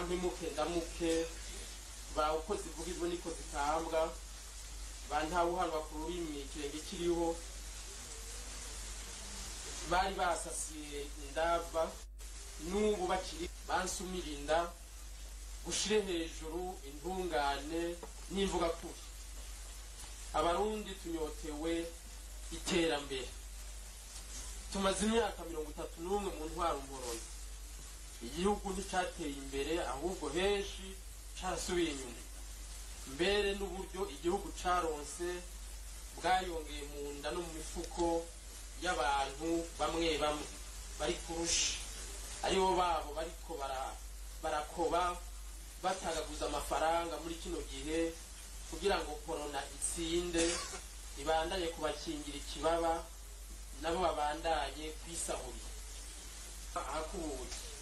bampimuke ndamuke ba uko zivuga izo niko zitambwa ba ntawuhanwa ku rurimi ikirenge kiriho bari basasiye indava n'ubu bakiri bansumira inda gushire hejuru intungane n'imvuga kuri abarundi tunyotewe iterambere tumaze imyaka mirongo itatu n'umwe mu ntwaro mborozi igihugu nticyateye imbere ahubwo henshi carasubiye inyuma mbere n'uburyo igihugu caronse bwayongeye mu nda no mu mifuko y'abantu bamwe bamwe bari kurusha aribo babo bariko bara- barakoba batagaguza amafaranga muri kino gihe kugira ngo korona itsinde ibandanye kubakingira ikibaba nabo babandanye kwisahurira ahakubuye